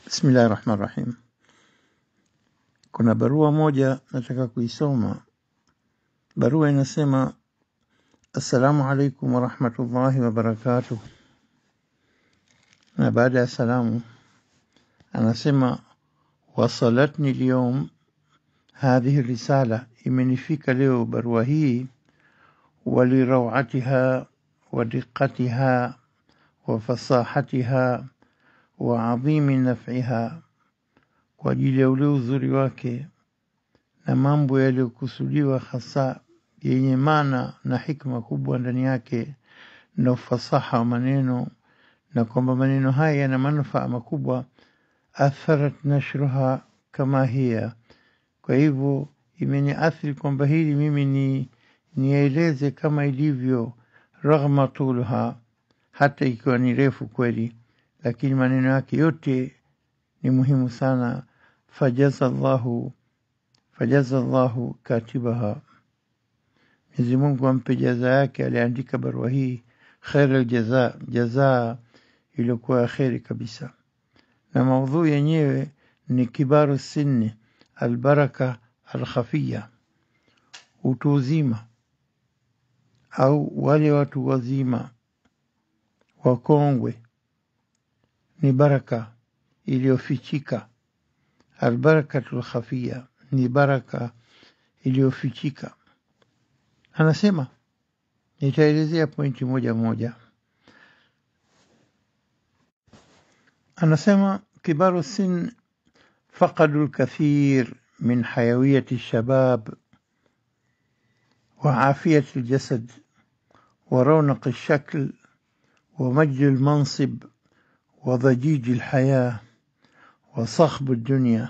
Bismillahi rahmani rahim. Kuna barua moja nataka kuisoma. Barua inasema assalamu alaikum warahmatullahi wabarakatuh, na baada ya salamu anasema wasalatni lyum hadhihi risala, imenifika leo barua hii, walirawatiha wadiqatiha wafasahatiha wa adhimi naf'iha, kwa ajili ya ule uzuri wake na mambo yaliyokusudiwa hasa yenye maana na hikma kubwa ndani yake na ufasaha wa maneno, na kwamba maneno haya yana manufaa makubwa. Atharat nashruha kama hiya, kwa hivyo imeniathiri kwamba hili mimi ni nieleze kama ilivyo, raghma tuluha, hata ikiwa ni refu kweli, lakini maneno yake yote ni muhimu sana. Fajaza llahu fajaza llahu katibaha, Mwenyezi Mungu ampe jaza yake aliandika barua hii, khair aljaza, jazaa iliyokuwa ya kheri kabisa. Na maudhui yenyewe ni kibaru sinni albaraka alkhafiya, utu uzima au wale watu wazima wakongwe, ni baraka iliyofichika. Albarakatu lkhafiya ni baraka iliyofichika. Anasema, nitaelezea pointi moja moja. Anasema kibaru sin faqadu lkathir min hayawiyati lshabab wa afiyati ljasad wa raunaqi lshakl wa majdi lmansib wa dhajiji lhaya wa sakhbu dunia.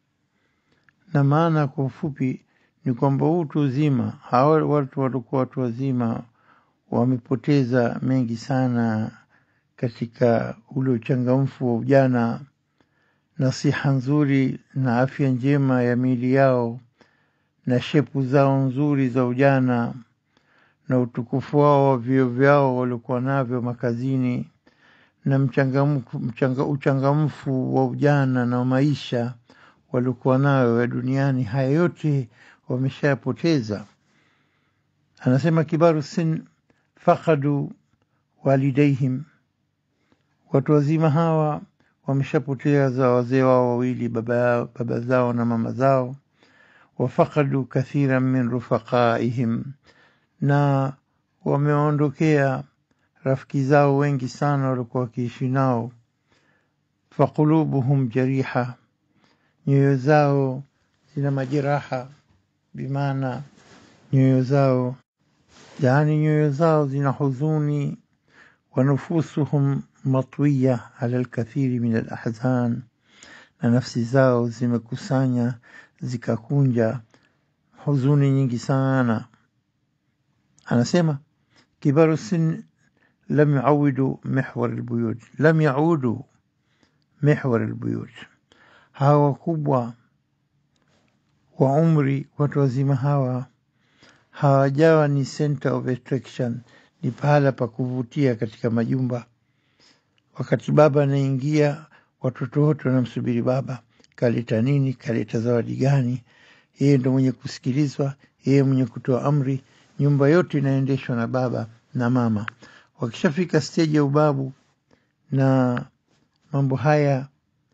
Na maana kwa ufupi ni kwamba utu uzima, hawa watu walikuwa watu wazima wamepoteza mengi sana katika ule uchangamfu wa ujana na siha nzuri na afya njema ya miili yao na shepu zao nzuri za ujana na utukufu wao wa vio vyao waliokuwa navyo makazini na mchangamfu, mchanga, uchangamfu wa ujana na maisha waliokuwa nayo ya duniani, haya yote wameshayapoteza. Anasema kibaru sin fakadu walidaihim, watu wazima hawa wameshapoteza wazee wao wawili, baba, baba zao na mama zao. Wafakadu kathiran min rufaqaihim, na wameondokea rafiki zao wengi sana walikuwa wakiishi nao. Faqulubuhum jariha, nyoyo zao zina majeraha, bimaana nyoyo zao yaani nyoyo zao zina huzuni. Wa nufusuhum matwiya ala lkathiri min alahzan, na nafsi zao zimekusanya zikakunja huzuni nyingi sana. Anasema kibaru sin lam yaudu mihwar albuyut, lam yaudu mihwar albuyut, hawa wakubwa wa umri, watu wazima hawa hawajawa ni center of attraction, ni pahala pa kuvutia katika majumba. Wakati baba anaingia, watoto wote wanamsubiri baba, kaleta nini, kaleta zawadi gani? Yeye ndo mwenye kusikilizwa, yeye mwenye kutoa amri. Nyumba yote inaendeshwa na baba na mama. Wakishafika steji ya ubabu na mambo haya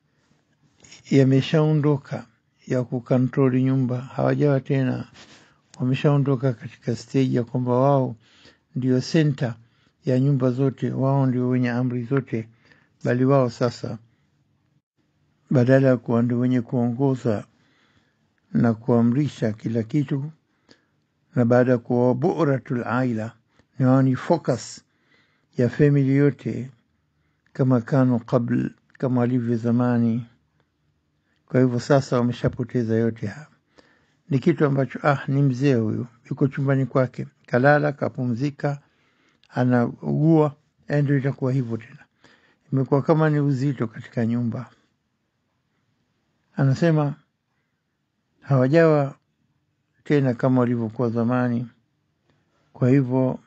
yameshaondoka ya kukontroli nyumba, hawajawa tena, wameshaondoka katika steji ya kwamba wao ndio senta ya nyumba zote, wao ndio wenye amri zote, bali wao sasa badala ya kuwa ndio wenye kuongoza na kuamrisha kila kitu, na baada ya kuwa buratul aila, ni wao ni focus ya family yote, kama kanu qabl, kama walivyo zamani. Kwa hivyo sasa wameshapoteza yote haya. Ni kitu ambacho ah, ni mzee huyu, yuko chumbani kwake, kalala, kapumzika, anaugua, ndio itakuwa hivyo tena. Imekuwa kama ni uzito katika nyumba. Anasema hawajawa tena kama walivyokuwa zamani. Kwa hivyo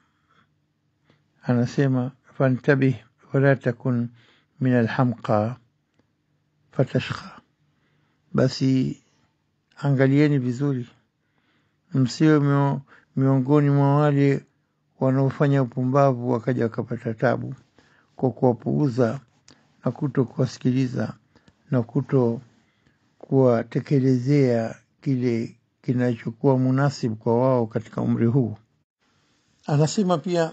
anasema fantabih wala takun min alhamqa, fatashqa, basi angalieni vizuri, msiwe mio, miongoni mwa wale wanaofanya upumbavu wakaja wakapata tabu kwa kuwapuuza na kuto kuwasikiliza na kuto kuwatekelezea kile kinachokuwa munasibu kwa wao katika umri huu. Anasema pia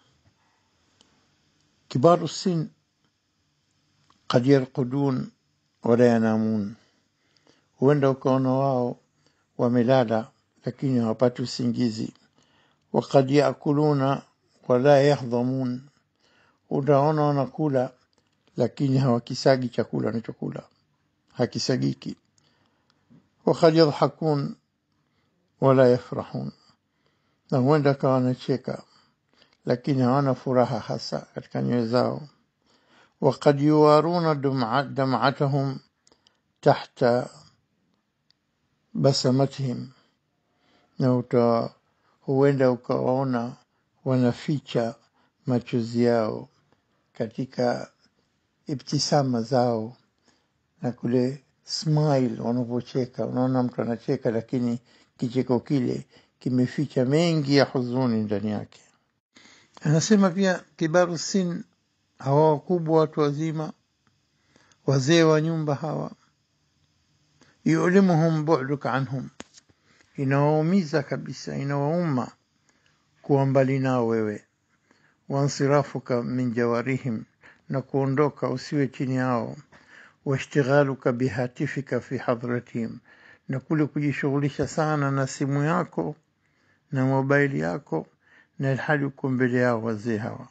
kibaru sin kad yarqudun wala yanamun, huenda ukaona wao wamelala lakini hawapati usingizi. Wakad yakuluna wala yahdhamun, utaona wanakula lakini hawakisagi chakula wanachokula, hakisagiki. Wakad yadhakun wala yafrahun, na huenda kawa wanacheka lakini hawana furaha hasa katika nyoyo zao. Wakad yuwaruna dam'atahum tahta basamatihim, na uta huenda ukawaona wanaficha machozi yao katika ibtisama zao na kule smile wanavyocheka. Unaona mtu anacheka, lakini kicheko kile kimeficha mengi ya huzuni ndani yake. Anasema pia kibaru sin, hawa wakubwa, watu wazima, wazee wa nyumba hawa, yulimuhum bu'duka anhum, inawaumiza kabisa, inawauma kuwa mbali nao wewe, wansirafuka min jawarihim, na kuondoka usiwe chini yao, washtighaluka bihatifika fi hadratihim, na kule kujishughulisha sana na simu yako na mobaili yako na ilhali uko mbele yao wazee hawa.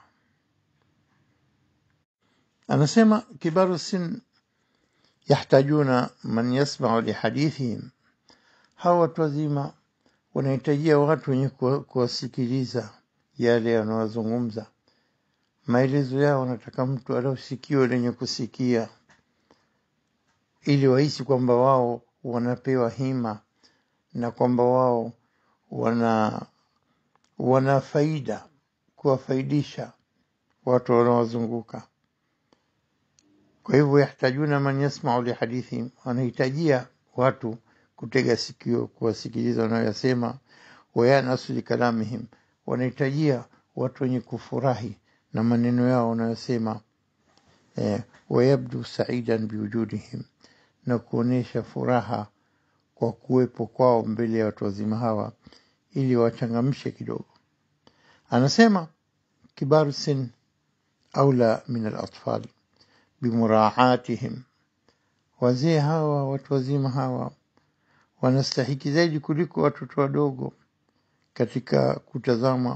Anasema kibaru sin yahtajuna man yasmau lihadithihim, hawa watu wazima wanahitajia watu wenye kuwasikiliza yale yanayozungumza. Maelezo yao wanataka mtu aliosikio lenye kusikia, ili wahisi kwamba wao wanapewa hima na kwamba wao wana wana faida kuwafaidisha watu wanaowazunguka. Kwa hivyo, yahtajuna man yasmau lihadithihim, wanahitajia watu kutega sikio kuwasikiliza wanayoyasema. Wayanasu likalamihim, wanahitajia watu wenye kufurahi na maneno yao wanayosema. Eh, wayabdu saidan biwujudihim, na kuonyesha furaha kwa kuwepo kwao mbele ya watu wazima hawa, ili wachangamshe kidogo. Anasema kibaru sin aula min alatfal bimuraatihim, wazee hawa watu wazima hawa wanastahiki zaidi kuliko watoto wadogo katika kutazama.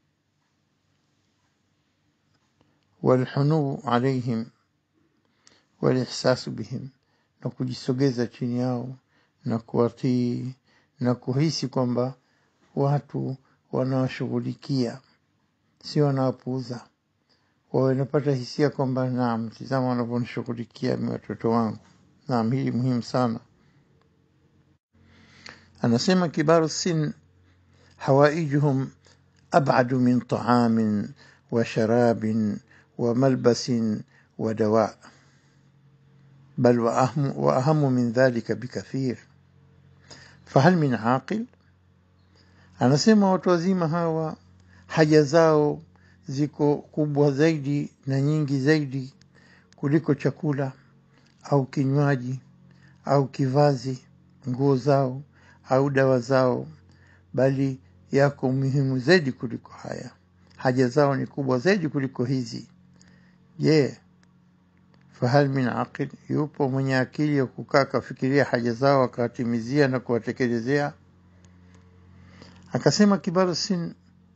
Walhunuu alaihim walihsasu bihim, na kujisogeza chini yao na kuwatii na kuhisi kwamba watu wanawashughulikia, sio wanawapuuza. Wawe wanapata hisia kwamba naam, tizama wanavyonishughulikia mi watoto wangu. Naam, hili muhimu sana. Anasema kibaru sin hawaijuhum abadu min taamin wa sharabin wa malbasin wa dawa bal wa ahamu, wa ahamu min dhalika bikathir fahal min aqil. Anasema watu wazima hawa haja zao ziko kubwa zaidi na nyingi zaidi kuliko chakula au kinywaji au kivazi, nguo zao au dawa zao, bali yako muhimu zaidi kuliko haya. Haja zao ni kubwa zaidi kuliko hizi. Je, fahal min aqil, yupo mwenye akili ya kukaa akafikiria haja zao akawatimizia na kuwatekelezea? Akasema kibaru sin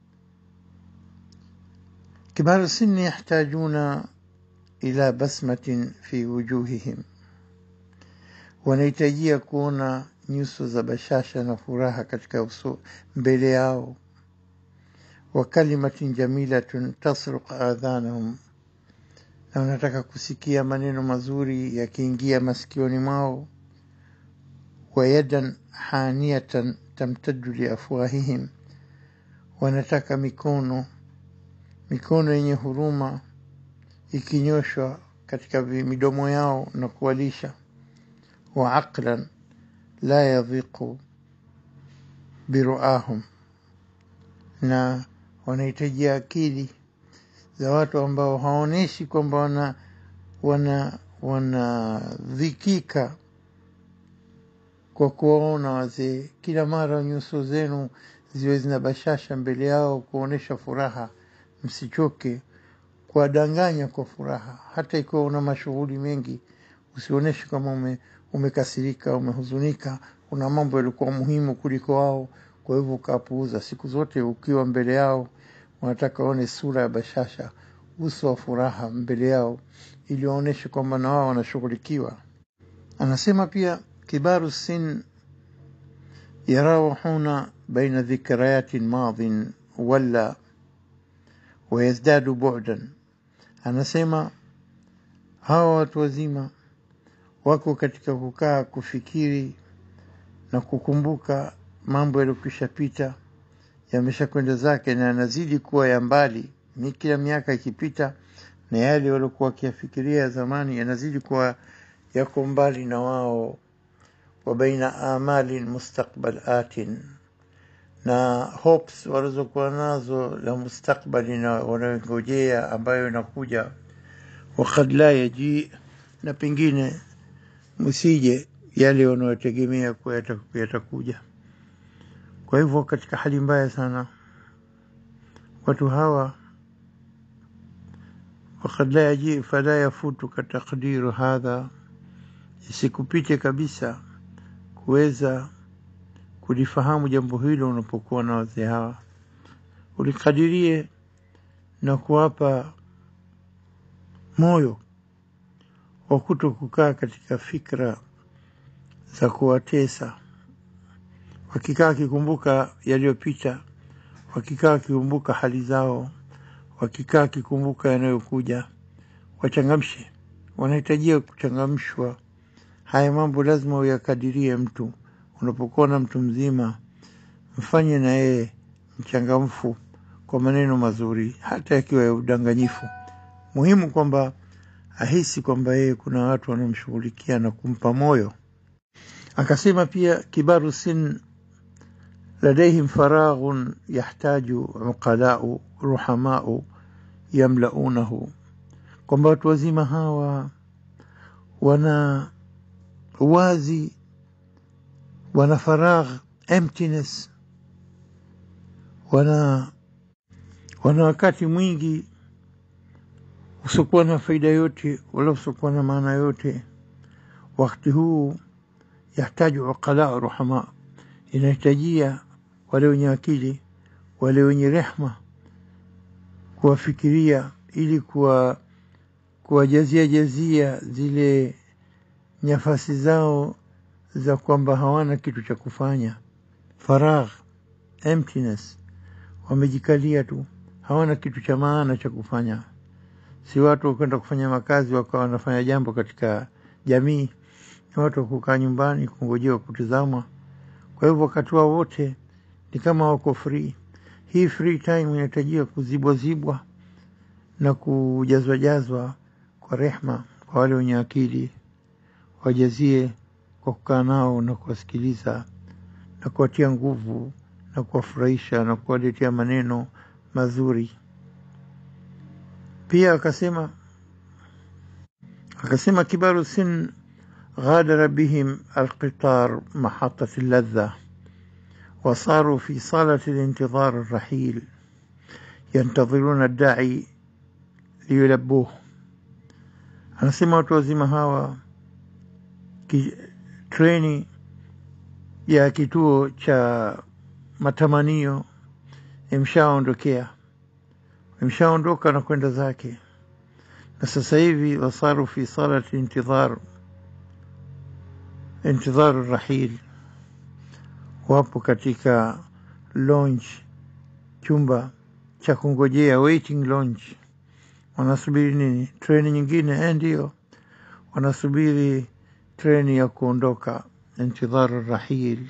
kibaru sinni yahtajuna ila basmatin fi wujuhihim, wanahitajia kuona nyuso za bashasha na furaha katika uso mbele yao, wa kalimatin jamilatun tasruq adhanahum, na wanataka kusikia maneno mazuri yakiingia masikioni mwao, wa yadan haniyatan tamtaddu liafwahihim, wanataka mikono mikono yenye huruma ikinyoshwa katika midomo yao na kuwalisha. وعقلا لا يضيق biruahum na wanahitaji akili za watu ambao hawaonyeshi kwamba wana wana wanadhikika kwa kuwaona wazee. Kila mara nyuso zenu ziwe zina bashasha mbele yao, kuonyesha furaha. Msichoke kuwadanganya kwa furaha, hata ikiwa una mashughuli mengi, usionyeshe kama ume, umekasirika, umehuzunika, una mambo yalikuwa muhimu kuliko wao, kwa hivyo ukapuuza. Siku zote ukiwa mbele yao, wanataka waone sura ya bashasha, uso wa furaha mbele yao, ili waonyeshe kwamba na wao wanashughulikiwa. Anasema pia kibaru sin yarawahuna baina dhikrayatin madhin wala wayazdadu bu'dan. Anasema hawa watu wazima wako katika kukaa kufikiri na kukumbuka mambo yaliyokwisha pita, yamesha kwenda zake na yanazidi kuwa ya mbali. Ni kila miaka ikipita, na yale waliokuwa wakiyafikiria ya zamani yanazidi kuwa yako mbali na wao. wa baina amalin mustaqbalatin, na hopes walizokuwa nazo la mustakbali na wanayongojea ambayo inakuja. wakad la yaji, na pengine msije yale wanayotegemea kuwa yata- yatakuja. Kwa hivyo katika hali mbaya sana watu hawa, wakad la yaji fala yafutuka takdiru hadha, isikupite kabisa kuweza kulifahamu jambo hilo unapokuwa na wazee hawa, ulikadirie na kuwapa moyo wa kuto kukaa katika fikra za kuwatesa, wakikaa wakikumbuka yaliyopita, wakikaa wakikumbuka hali zao, wakikaa wakikumbuka yanayokuja, wachangamshe. Wanahitajia kuchangamshwa. Haya mambo lazima uyakadirie. Mtu unapokuwa na mtu mzima, mfanye na yeye mchangamfu kwa maneno mazuri, hata yakiwa ya udanganyifu. Muhimu kwamba ahisi kwamba yeye kuna watu wanaomshughulikia na kumpa moyo. Akasema pia kibaru sin ladaihim faraghun yahtaju uqalau ruhamau yamlaunahu, kwamba watu wazima hawa wana uwazi, wana faragh, emptiness, wana wana wakati mwingi usiokuwa na faida yote wala usiokuwa na maana yote. Wakati huu yahtaju uqala ruhama, inahitajia wale wenye akili, wale wenye rehma kuwafikiria ili kuwa kuwajazia jazia zile nyafasi zao za kwamba hawana kitu cha kufanya, faragh, emptiness, wamejikalia tu, hawana kitu cha maana cha kufanya. Si watu wakwenda kufanya makazi wakawa wanafanya jambo katika jamii, ni watu wa kukaa nyumbani kungojewa kutizamwa. Kwa hivyo wakati wao wote ni kama wako free. Hii free time inahitajia kuzibwazibwa na kujazwajazwa kwa rehma kwa wale wenye akili, wajazie kwa kukaa nao na kuwasikiliza na kuwatia nguvu na kuwafurahisha na kuwaletea maneno mazuri. Pia akasema akasema kibaru sin غادر بهم القطار محطة اللذة وصاروا في صالة الانتظار الرحيل ينتظرون الداعي liyulabbuh. Anasema watu wazima hawa ki, treni ya kituo cha matamanio imshaondokea, imshaondoka na kwenda zake, na sasa hivi wasaru fi salati intidhar intidhar rahil, wapo katika lounge, chumba cha kungojea, waiting lounge wanasubiri nini? Treni nyingine? Eh, ndiyo, wanasubiri treni ya kuondoka, intidharu rahil.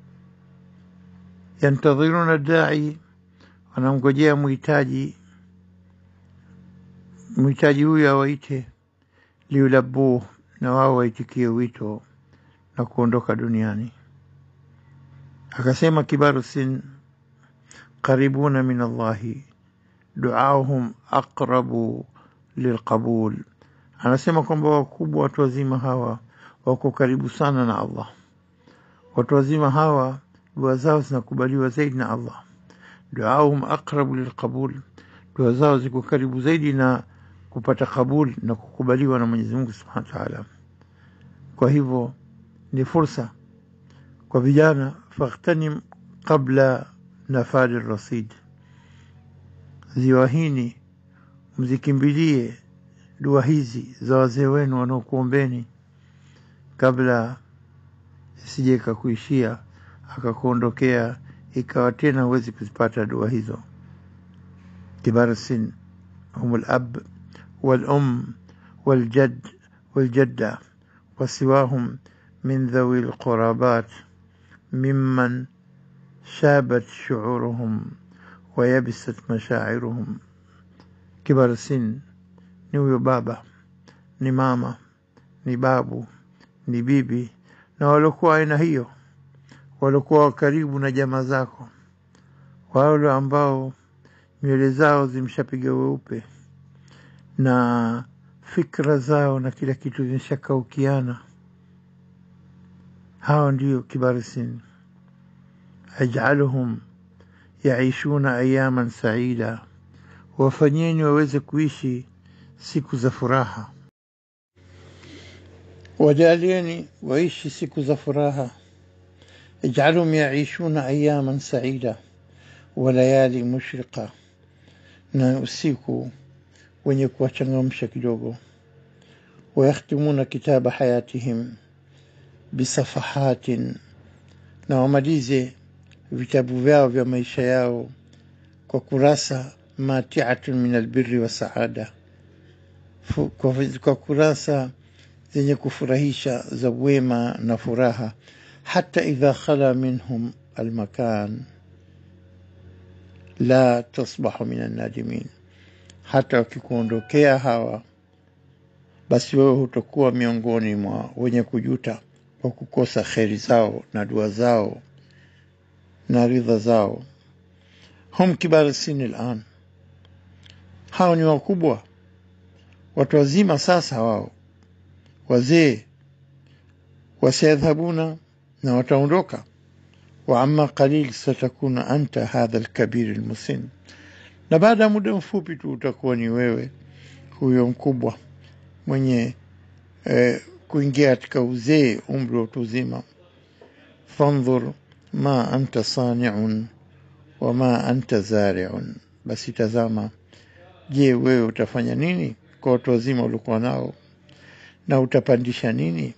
Yantadhiruna dai, wanamngojea mhitaji, mhitaji huyo awaite, liulabuh, na wao waitikie wito. na kuondoka duniani. Akasema kibaru sin qaribuna min Allahi duauhum aqrabu lilqabul, anasema kwamba wakubwa watu wazima hawa wako karibu sana na Allah. Watu wazima hawa dua zao zinakubaliwa zaidi na Allah. Duauhum aqrabu lilqabul, dua zao ziko karibu zaidi na kupata kabul na kukubaliwa na Mwenyezi Mungu Subhanahu wa Ta'ala. Kwa hivyo ni fursa kwa vijana, faghtanim qabla nafadi rasid, ziwahini mzikimbilie dua hizi za wazee wenu wanaokuombeni kabla isije ikakuishia akakuondokea ikawa tena huwezi kuzipata dua hizo. Kibar sin hum alab walum waljad waljadda wasiwahum min dhawi lqurabat mimman shabat shuuruhum wayabisat mashairuhum. Kibar sin ni huyo baba, ni mama, ni babu, ni bibi na waliokuwa aina hiyo, waliokuwa karibu na jamaa zako, wale ambao nywele zao zimeshapiga weupe na fikra zao na kila kitu zimeshakaukiana. Hawa ndio kibari sin. Ajaluhum yaishuna ayaman saida, wafanyeni waweze kuishi siku za furaha wajalieni waishi siku za furaha. Ijalhum yaishuna ayaman saida wa layali mushriqa, na usiku wenye kuwachangamsha kidogo. Wayakhtimuna kitaba hayatihim bisafahatin, na wamalize vitabu vyao vya maisha yao kwa kurasa matiatun min albirri wa saada, kwa, kwa kurasa zenye kufurahisha za wema na furaha. Hata idha khala minhum almakan la tasbahu min annadimin, hata wakikuondokea hawa, basi wewe hutakuwa miongoni mwa wenye kujuta kwa kukosa kheri zao na dua zao na ridha zao. Hum kibar sini lan, hao ni wakubwa, watu wazima sasa wao wazee wasayadhhabuna na wataondoka. wa amma qalil satakuna anta hadha alkabir almusin, na baada ya muda mfupi tu utakuwa ni wewe huyo mkubwa mwenye eh, kuingia katika uzee, umri wa utu uzima. fandhur ma anta saniun wa ma anta zariun, basi tazama, je, wewe utafanya nini kwa watu wazima uliokuwa nao na utapandisha nini?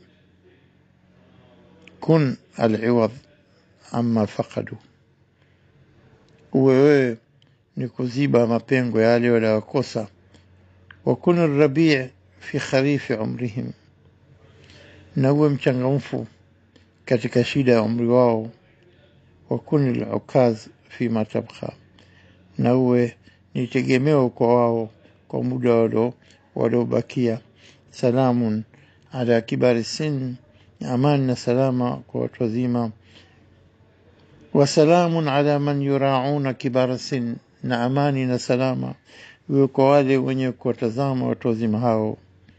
kun aliwad amma faqadu, uwe wewe ni kuziba mapengo yale waliyokosa. wa kun rabii fi kharifi umrihim, na uwe mchangamfu katika shida ya umri wao. wa kun lukaz fi matabqa, na uwe ni tegemeo kwa wao kwa muda walo waliobakia. Salamun ala kibari sin, amani na salama kwa watu wazima. Wasalamun ala man yurauna kibara sin, na amani na salama iwe kwa wale wenye kuwatazama watu wazima hao.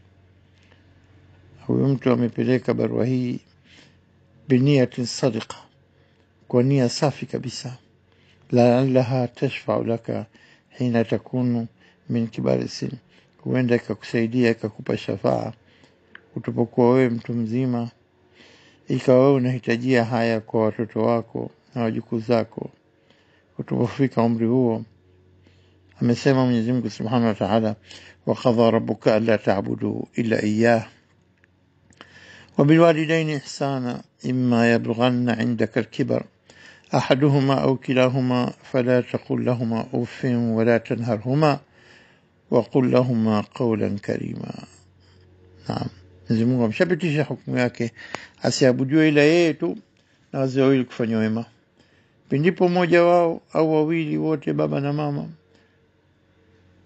Huyu mtu amepeleka barua hii biniyatin sadiqa, kwa nia safi kabisa. Laalaha tashfau laka hina takunu min kibari sin huenda ikakusaidia ikakupa shafaa utupokuwa wewe mtu mzima, ikawa wewe unahitajia haya kwa watoto wako na wajukuu zako utapofika umri huo. Amesema Mwenyezi Mungu Subhanahu wa Ta'ala, wa qadha rabbuka alla ta'budu illa iyyah wa bilwalidaini ihsana imma yablughanna 'indaka al-kibar ahaduhuma aw kilahuma fala taqul lahuma uffin wa la tanharhuma waqul lahuma qawlan karima. Naam, Mwenyezi Mungu ameshapitisha hukumu yake, asiabudiwe ila yeye tu na wazee wawili kufanya wema. Pindipo mmoja wao au wawili wote, baba na mama,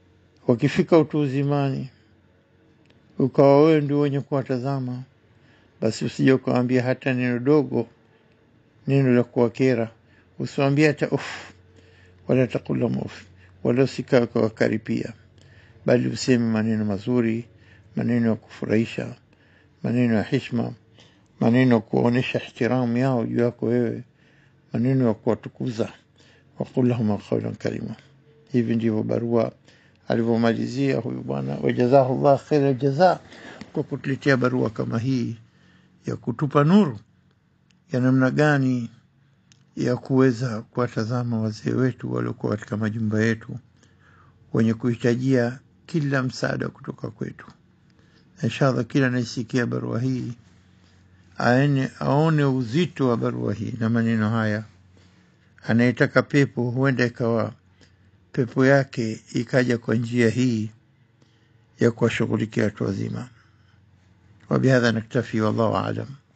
wakifika utu uzimani, ukawa wewe ndio wenye kuwatazama basi usije ukawambia hata neno dogo neno la kuwakera usiwambie hata uf wala taqul lahum uf wala usikae ukawakaripia bali useme maneno mazuri maneno ya kufurahisha maneno ya hishma maneno ya kuwaonyesha ihtiramu yao juu yako wewe maneno ya kuwatukuza waqul lahum qawlan karima hivi ndivyo barua alivyomalizia huyu bwana wajazahu llah khaira jaza kwa kutuletea barua kama hii ya kutupa nuru ya namna gani ya kuweza kuwatazama wazee wetu waliokuwa katika majumba yetu wenye kuhitajia kila msaada kutoka kwetu na inshallah kila anayesikia barua hii aene, aone uzito wa barua hii na maneno haya anayetaka pepo huenda ikawa pepo yake ikaja kwa njia hii ya kuwashughulikia watu wazima وبهذا نكتفي والله أعلم